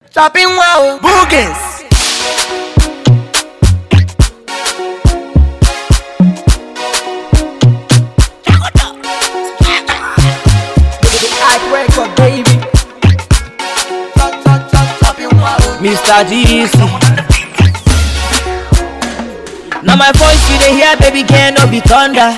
Chopping wow. Boogans. Hard record, baby. Chop, chop, chop, chopping wow. Mr. DC. Now my voice you dey hear, baby girl, no be thunder.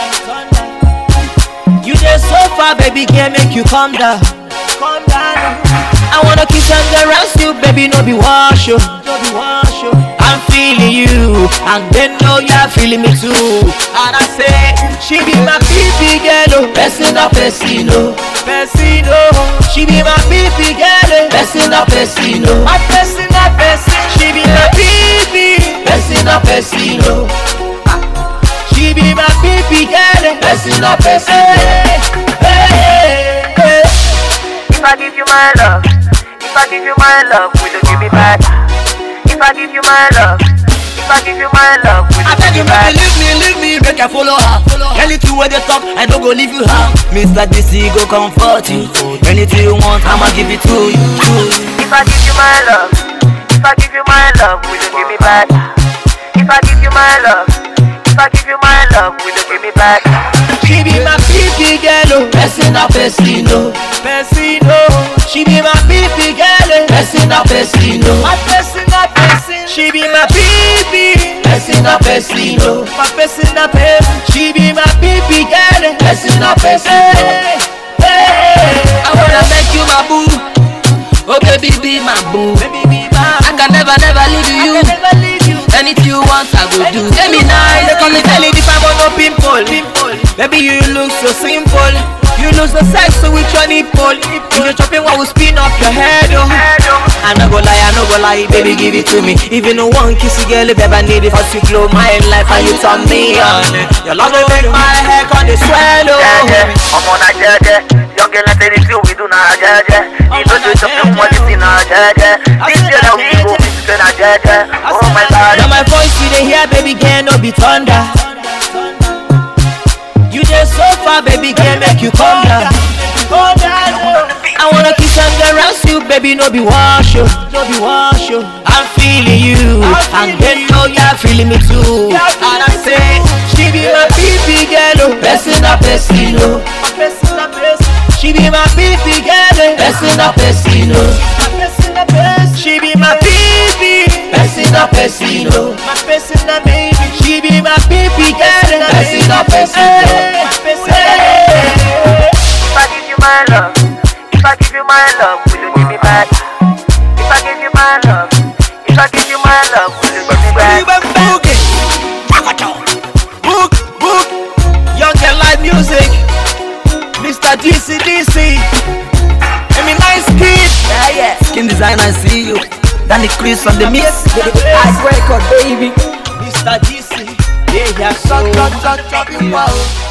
You dey so far, baby girl, make you calm down. Calm down. I wanna kiss and caress you, baby, no be wash you. No be wash you. I'm feeling you, and they know you're feeling me too. And I say, she be my baby girl, oh, person up, person, oh, person, oh. She be my baby girl, oh, person up, person, oh, my person up, person. She be my baby, person up, person, oh. She be my baby girl, oh, person up, person. Hey, hey, hey. If I give you my love, if I give you my love, will you give me back? If I give you my love, if I give you my love, will I you beg give you, me back? make you leave me, leave me, make I follow her. Anything where they talk, I don't go leave you her. Mr. DC go comfort you. Anything you want, I'ma give it to you. If I give you my love, if I give you my love, will you give me back? If I give you my love, if I give you my love, will you give me back? She be my baby girl, oh. Person a person, oh. Person, oh. She be my baby girl, oh. Person a person, oh. My person a person. She be my baby. Person a person, oh. My person a person. She be my baby girl, oh. Person a person, oh. Hey, I wanna make you my boo. Oh baby, be my boo. Baby, be my I can never, never leave you. I can never leave you. Anything you want, I go do. Tell me nice, they call me tell it if I want no pimple. Pimple. Baby, you look so simple. You look so sexy with your nipple. If you chopping, what will spin up your head, oh. I no go lie, I no go lie, baby, give it to me. Even no one kiss you, girl, if ever need it, for you glow my life and you turn me on. Your love will make my hair on the swell, Jẹ́jẹ́, oh. ọmọ náà jẹ́jẹ́, yọ̀ngẹ́ náà tẹ̀lé tí òwe dùn náà jẹ́jẹ́. Ìtọ́jú ìtọ́jú wọn ti sin náà jẹ́jẹ́. Dídí ẹ̀dá òbí kò fi ṣiṣẹ́ náà jẹ́jẹ́. Oh my God. Now my voice you dey hear, baby girl, no be thunder. You dey so far, baby girl, make you come down. I wanna kiss and caress you, baby, no be wash you, no be wash you. I'm feeling you, and they know you're feeling me too. And I say, she be my baby girl, oh, person a person, oh. She be my baby girl, oh, person a person, oh. She be my baby, person a person, oh. My person a baby. She be my baby girl, oh, person a person, oh. Hey. If I give you my love, if I give you my love, will you give me back? If I give you my love, if I give you my love, will you give me back? Book, book, young and live music, Mr. DC DC. I mean, nice kid. Yeah, yeah. Skin designer, see you. Danny Chris on the mix. Hard record, baby. Mr. DC. Yeah, yeah, Chop, so. chop, chop, chopping wow.